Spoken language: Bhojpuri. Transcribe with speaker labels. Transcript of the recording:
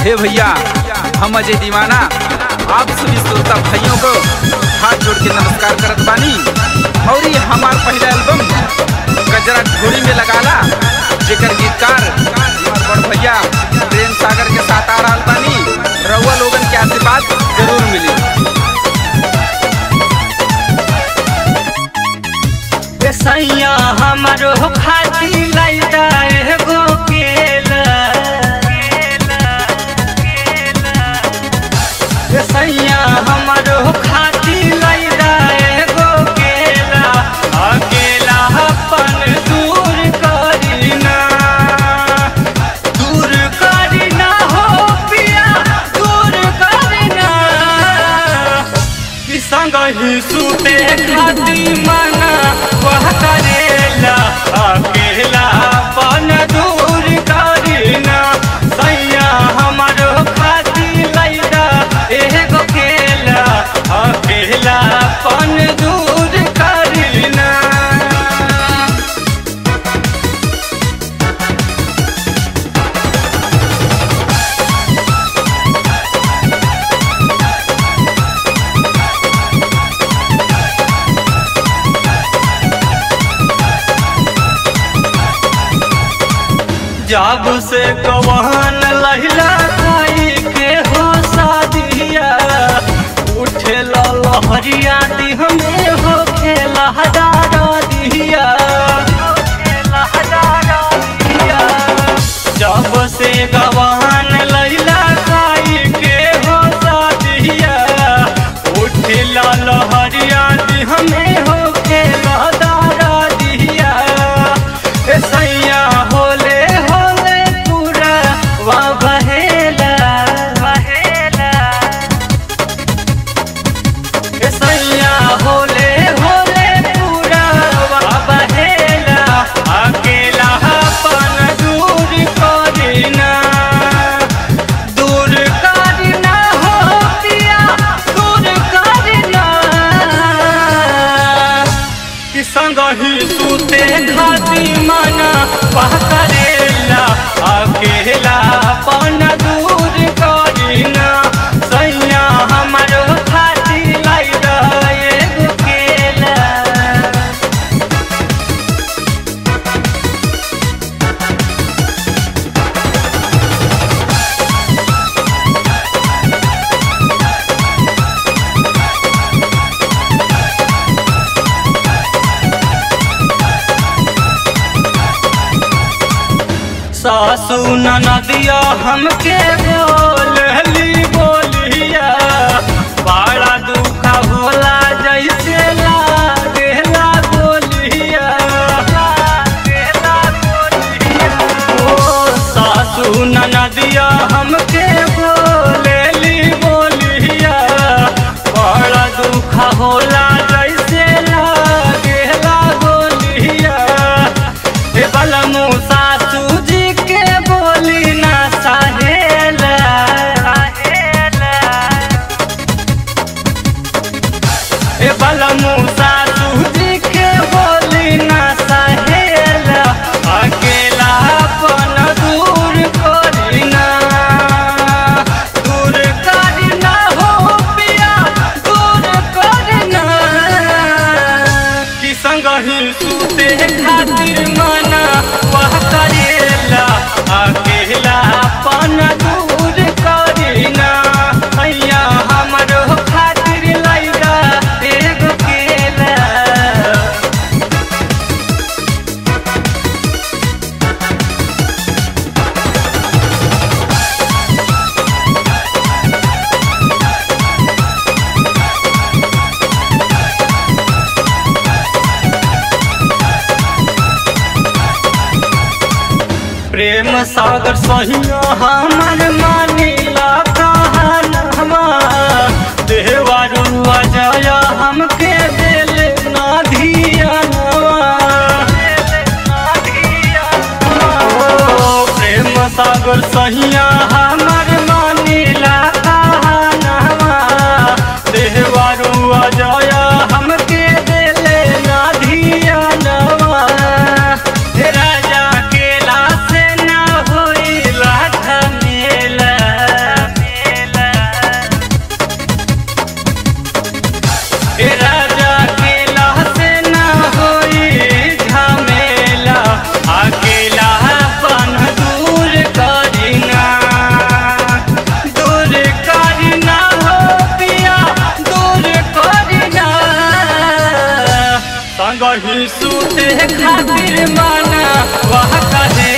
Speaker 1: हे भैया हम अजय दीवाना आप सभी श्रोता भाइयों को हाथ जोड़ के नमस्कार करत बानी और ये हमार पहला एल्बम गजरा ढोली में लगाला जेकर गीतकार हमार बड़ भैया प्रेम सागर के साथ आ रहा बानी रउआ लोगन के आशीर्वाद जरूर मिली
Speaker 2: सैया हमारो खाती लैदा एगो केला सैया हमारो खाती लैदा एगो केला अकेला अपन दूर करीना दूर करीना हो पिया दूर करीना कि संग ही सुते खाती मना वह करेला अकेला पन दूर करीना सैया हमारो खाती लैदा एगो केला अकेला पन दूर करीना जब से गवान लहिला खाई के हो शादिया उठे लहरिया दिह में हो खेला हजारा दिया जब से गवान लहिला खाई के हो शादिया उठे लहरिया दिह में हो खेला दारा दिया ए सैया होले होले पूरा वा बहेला बहेला ए सैया होले होले पूरा वा बहेला अकेला अपन दूर करीना दूर करीना हो पिया दूर करीना कि संग ही सुते खाती मना वह करेला अकेला पन दूर करीना सैया हमारो खाती लाइदा एगो केला सासू नदिया हमके बोलली बोलिया बड़ा दुख होला जैसे लागेला बोलिया लागेला बोलिया ओ सासू नदिया हमके बोलली बोलिया बड़ा दुख होला जैसे लागेला बोलिया हे बलमु सासू जी के बोली ना सहेला हे बलमु सासू जी के बोली ना सहेला अकेला अपन दूर करीना दूर करीना हो पिया दूर करीना कि संग ही सुते खातिर मना वह करेला अकेला पन दूर करीना हैया हमरो खातिर लैदा एगो केला प्रेम सागर सहिया हमर मानिला कहनवा देवारू अजय हमके दिल ना धियानवा ओ प्रेम सागर सहिया हमर मानिला कहनवा देवारू अजय हमके दिल ना धियानवा राजा केला से ना होई लाठ मेला नहीं सूते खातिर माना वह कहे